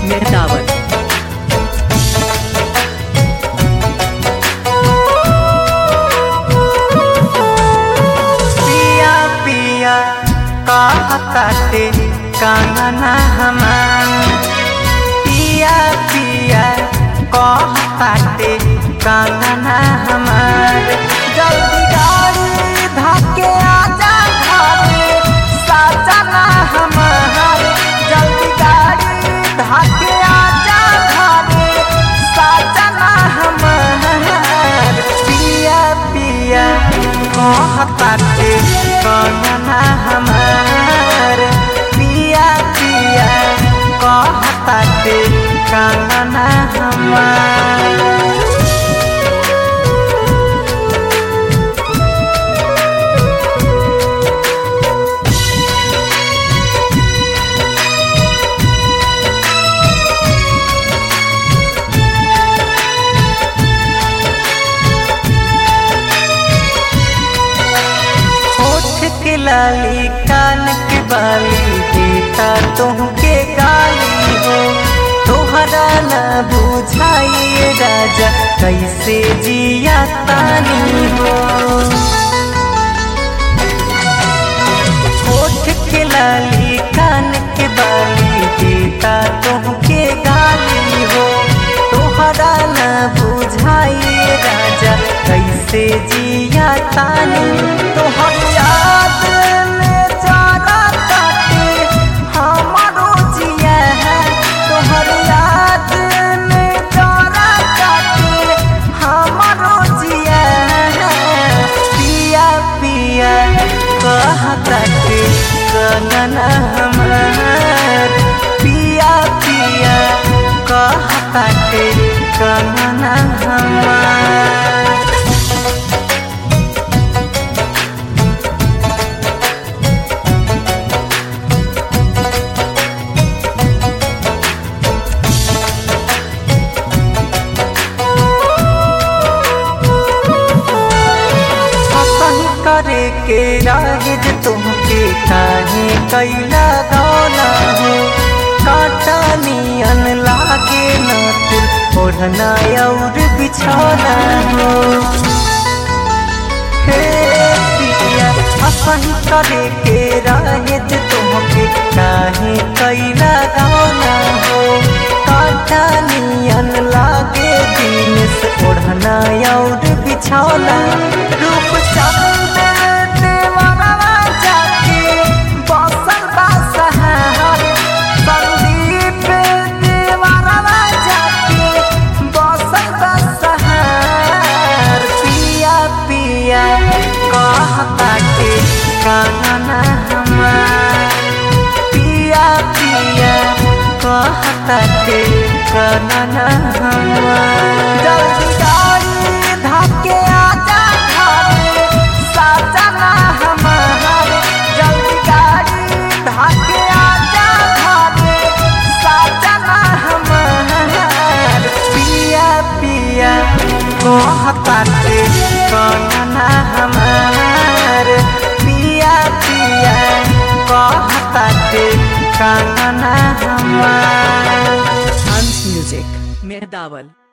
मेहदावल पिया पिया कहताटे कांगना हमार पिया पिया कहताटे कांगना हमार जल्दी गाड़ी धाके आजा घरे साजना हमार जल्दी गाड़ी धाके आजा घरे साजना हमार पिया पिया कहताटे कांगना हमार पिया पिया कहताटे कांगना हमार होठ के लाली कान के बाली देता तुमके गाली हो तोहरा न बुझाइए राजा कैसे जिया तानी हो होठ के लाली कान के बाली देता तुमके गाली हो तोहरा न बुझाइए राजा कैसे जिया तानी तोहर याद में जाना काटे हमारो जिया है तोहर याद में जाना काटे हमारो जिया है पिया पिया कहताटे कनना हमार पिया पिया कहताटे कनना हमार कहीं करे के राहिज तुमके काहे कैला दौला हो काटा नियन लागे न तुर ओढ़ना और बिछौना हो हे पिया अपन करे के राहिज तुमके काहे कैला दौला हो काटा नियन लागे दिन से ओढ़ना और बिछौना रूप चंद देवाना जाके बसल बासहार संदीप देवाना जाके बसल बासहार पिया पिया कहता के काना हमार पिया पिया कहता के काना हमार जल्दी गाड़ी धाके आजा घरे साजना हमार जल्दी गाड़ी धाके आजा घरे साजना हमार पिया पिया कहताटे काना हमार पिया पिया कहताटे काना हमार हंस म्यूजिक मेहदावल